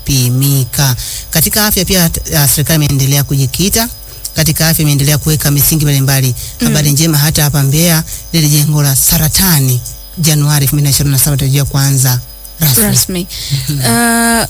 kupimika. Katika afya pia uh, serikali imeendelea kujikita katika afya, imeendelea kuweka misingi mbalimbali. Habari njema hata hapa Mbeya, lile jengo la saratani Januari 2027 tarajia kuanza rasmi. rasmi. Uh,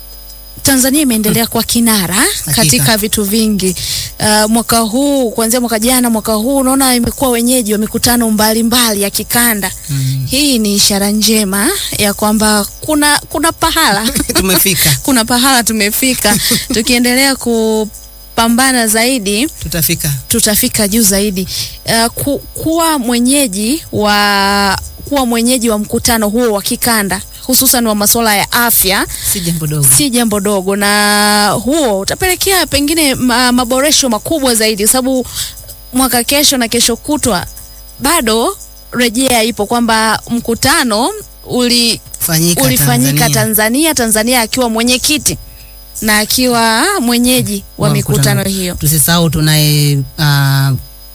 Tanzania imeendelea kwa kinara katika vitu vingi. Uh, mwaka huu kuanzia mwaka jana, mwaka huu unaona imekuwa wenyeji wa mikutano mbalimbali ya kikanda. Mm. Hii ni ishara njema ya kwamba kuna kuna pahala Tumefika, kuna pahala tumefika. Tukiendelea kupambana zaidi tutafika. tutafika juu zaidi. Uh, ku, kuwa mwenyeji wa kuwa mwenyeji wa mkutano huo wa kikanda hususan wa masuala ya afya Si jambo dogo. si jambo dogo, na huo utapelekea pengine ma, maboresho makubwa zaidi, kwa sababu mwaka kesho na kesho kutwa bado rejea ipo kwamba mkutano uli, Fanyika ulifanyika Tanzania. Tanzania, Tanzania akiwa mwenyekiti na akiwa mwenyeji wa Wa mikutano mkutano. hiyo. Tusisahau tunaye uh,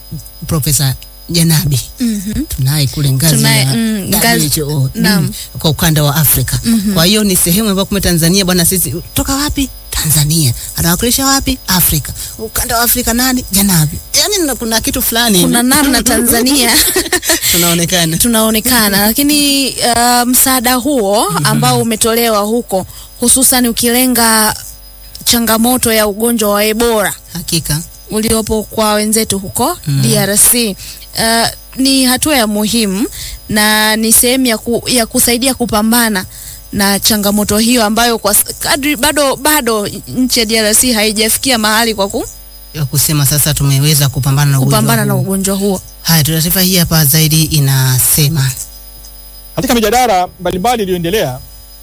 Profesa Janabi Mhm. tunaye kule ngazi Tunaye, ya mm, ngazi- WHO naam. mm, kwa ukanda wa Afrika. Kwa hiyo ni sehemu ambayo kumbe Tanzania bwana, sisi toka wapi? Tanzania. Anawakilisha wapi? Afrika. Ukanda wa Afrika nani? Janabi. Yaani na- kuna kitu fulani Kuna namna Tanzania tunaonekana. tunaonekana, lakini uh, msaada huo ambao umetolewa huko hususan ukilenga changamoto ya ugonjwa wa Ebola Hakika. uliopo kwa wenzetu huko DRC uh, ni hatua ya muhimu na ni sehemu ya, ku, ya kusaidia kupambana na changamoto hiyo ambayo kwa s- kadri bado bado nchi ya DRC haijafikia mahali kwa ku, Ya kusema sasa tumeweza kupambana na ugonjwa kupambana na huu. ugonjwa huo. Haya, taarifa hii hapa zaidi inasema Katika mijadala mbalimbali iliyoendelea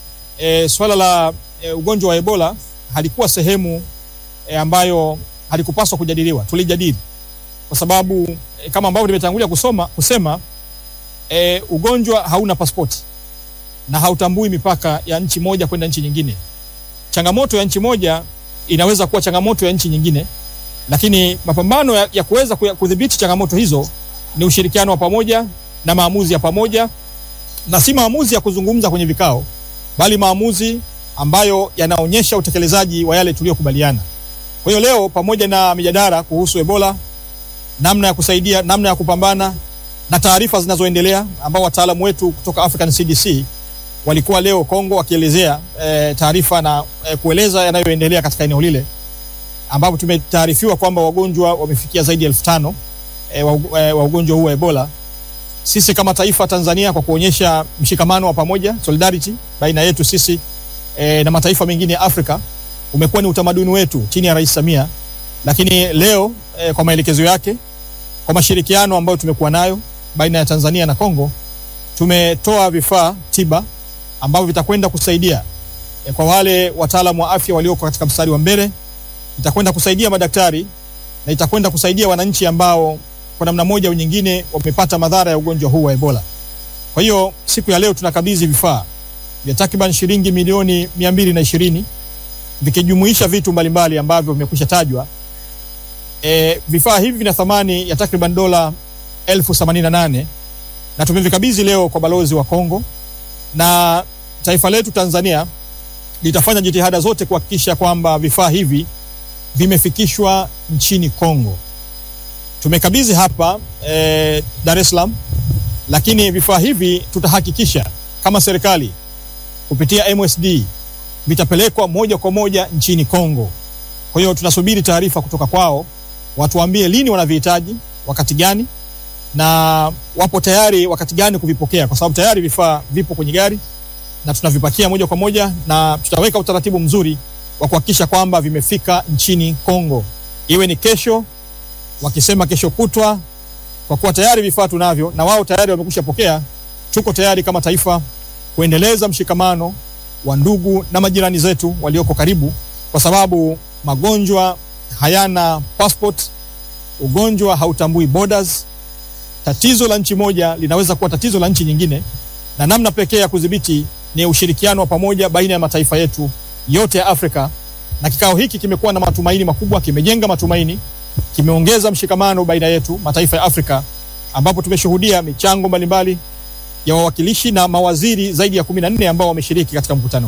e, swala la e, ugonjwa wa Ebola halikuwa sehemu e, ambayo halikupaswa kujadiliwa. Tulijadili kwa sababu e, kama ambavyo nimetangulia kusoma kusema e, ugonjwa hauna pasipoti na hautambui mipaka ya nchi moja kwenda nchi nyingine. Changamoto ya nchi moja inaweza kuwa changamoto ya nchi nyingine, lakini mapambano ya, ya kuweza kuya- kudhibiti changamoto hizo ni ushirikiano wa pamoja na maamuzi ya pamoja na si maamuzi ya kuzungumza kwenye vikao, bali maamuzi ambayo yanaonyesha utekelezaji wa yale tuliyokubaliana. Kwa hiyo leo, pamoja na mijadala kuhusu Ebola, namna ya kusaidia, namna ya kupambana na taarifa zinazoendelea, ambao wataalamu wetu kutoka African CDC walikuwa leo Kongo wakielezea e, taarifa na e, kueleza yanayoendelea katika eneo lile, ambapo tumetaarifiwa kwamba wagonjwa wamefikia zaidi ya elfu tano e, wa, e, wa ugonjwa huu wa Ebola sisi kama taifa Tanzania kwa kuonyesha mshikamano wa pamoja solidarity baina yetu sisi e, na mataifa mengine ya Afrika umekuwa ni utamaduni wetu chini ya Rais Samia, lakini leo e, kwa maelekezo yake, kwa mashirikiano ambayo tumekuwa nayo baina ya Tanzania na Kongo, tumetoa vifaa tiba ambavyo vitakwenda kusaidia e, kwa wale wataalamu wa afya walioko katika mstari wa mbele, itakwenda kusaidia madaktari na itakwenda kusaidia wananchi ambao kwa namna moja au nyingine wamepata madhara ya ugonjwa huu wa Ebola. Kwa hiyo siku ya leo tunakabidhi vifaa vya takriban shilingi milioni mia mbili na ishirini vikijumuisha vitu mbalimbali ambavyo vimekwisha tajwa. E, vifaa hivi vina thamani ya takriban dola elfu themanini na nane na tumevikabidhi leo kwa balozi wa Kongo, na taifa letu Tanzania litafanya jitihada zote kuhakikisha kwamba vifaa hivi vimefikishwa nchini Kongo tumekabidhi hapa eh, Dar es Salaam, lakini vifaa hivi tutahakikisha kama serikali kupitia MSD vitapelekwa moja kwa moja nchini Kongo. Kwa hiyo tunasubiri taarifa kutoka kwao, watuambie lini wanavihitaji, wakati gani, na wapo tayari wakati gani kuvipokea, kwa sababu tayari vifaa vipo kwenye gari na tunavipakia moja kwa moja, na tutaweka utaratibu mzuri wa kuhakikisha kwamba vimefika nchini Kongo, iwe ni kesho wakisema kesho kutwa, kwa kuwa tayari vifaa tunavyo na wao tayari wamekwisha pokea. Tuko tayari kama taifa kuendeleza mshikamano wa ndugu na majirani zetu walioko karibu, kwa sababu magonjwa hayana passport, ugonjwa hautambui borders. Tatizo la nchi moja linaweza kuwa tatizo la nchi nyingine, na namna pekee ya kudhibiti ni ushirikiano wa pamoja baina ya mataifa yetu yote ya Afrika. Na kikao hiki kimekuwa na matumaini makubwa, kimejenga matumaini kimeongeza mshikamano baina yetu mataifa ya Afrika ambapo tumeshuhudia michango mbalimbali ya wawakilishi na mawaziri zaidi ya kumi na nne ambao wameshiriki katika mkutano.